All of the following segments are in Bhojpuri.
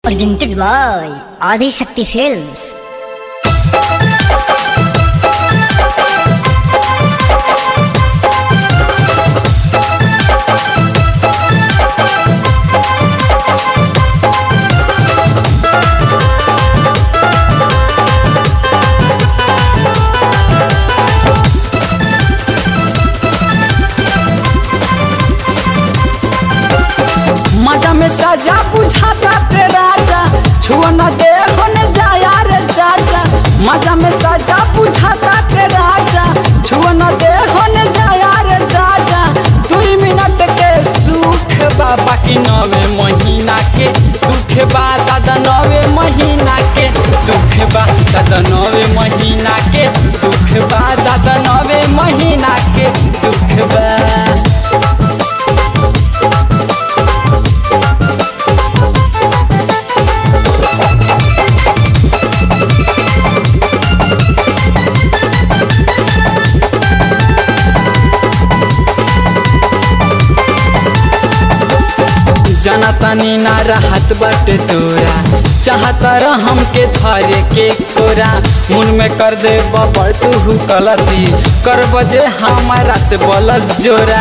presented by Adi Shakti Films. मजा में सजा बुझाता ते राजा छुआ न दे होने जाया रे चाचा मजा में सजा बुझाता ते राजा छुआ न दे होने जाया रे चाचा दू मिनट के सुख बा बाकी नवे महीना के दुख बा दादा नवे महीना के दुख बा दादा नवे महीना के दुख बा दादा नवे महीना के दुख बा जाना तानी ना रहत बाटे तोरा चाहता रहम के धरे के कोरा मुन में कर दे बबड़ तू गलती कर बजे हमारा से बलस जोरा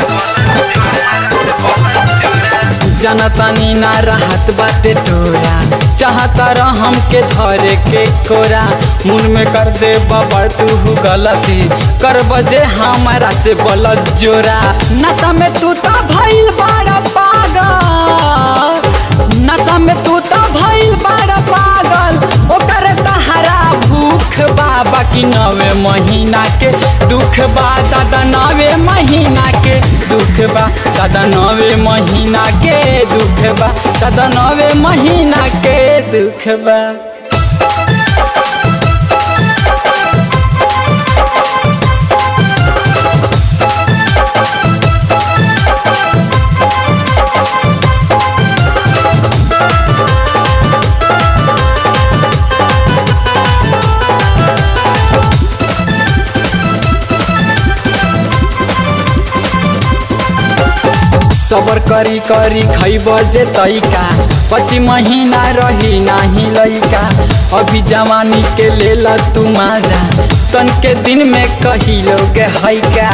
जनतानी ना रहत बाटे तोरा चाहता रहम के धरे के कोरा मुन में कर दे बबड़ तू गलती कर बजे हमारा से बलत जोरा नशा में तू तो भइल बड़ा पागल नशा में तू तो भइल बड़ा पागल ओकर तहरा भूख बा बाकी नवे महीना के दुख बा दादा नवे महीना के दुख बा दादा नवे महीना के दुख बा दादा नवे महीना के दुख बा सबर करी करी खैब जे तैका पची महीना रही नाही लैका अभी जवानी के लेल तू माजा तन के दिन में कही लोग हैका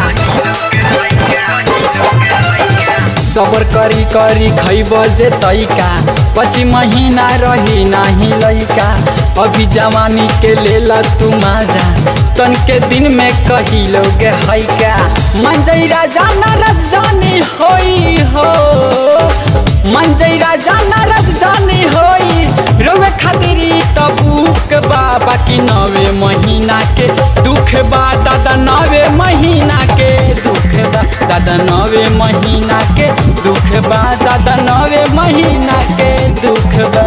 सबर करी करी खैब जे तैका पची महीना रही नाही लैका अभी जवानी के लेल तू माजा तन के दिन में कही लोग हैका मंजई राजा नरस जानी होई हो मंजई राजा नरस जानी होई रोवे खातिरी तबूक बा बाकी नवे महीना के दुख बा दादा नवे महीना के दुख बा दादा नवे महीना के दुख बा दादा नवे महीना के दुख बा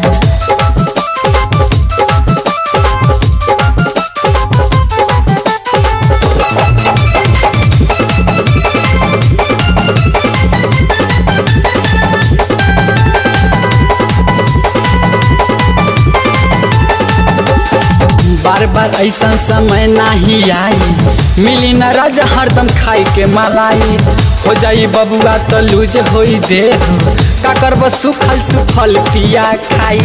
बार बार ऐसा समय नाही आई मिली न राजा हरदम खाई के मलाई हो जाई बबुआ तो लूज होई दे का करब सुखल तू फल पिया खाई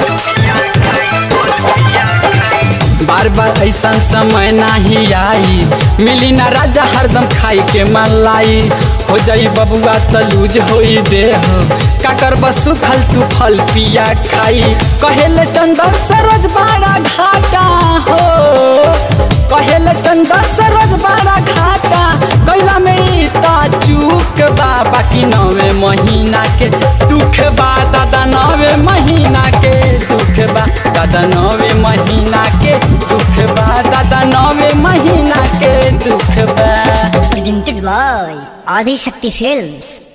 बार बार ऐसा समय नाही आई मिली न राजा हरदम खाई के मलाई हो जाई बबुआ तो लूज होई दे का करब सुखल तू फल पिया खाई कहेले चंदन सरोज बड़ा घाटा हो कहेले चंदन सरोज बड़ा घाटा कैला में ई ता चूक बा बाकी नवे महीना के दुख बा दादा नवे महीना के दुख बा दादा नवे महीना के दुख बा दादा नवे महीना के दुख बा Presented by Adi Shakti Films.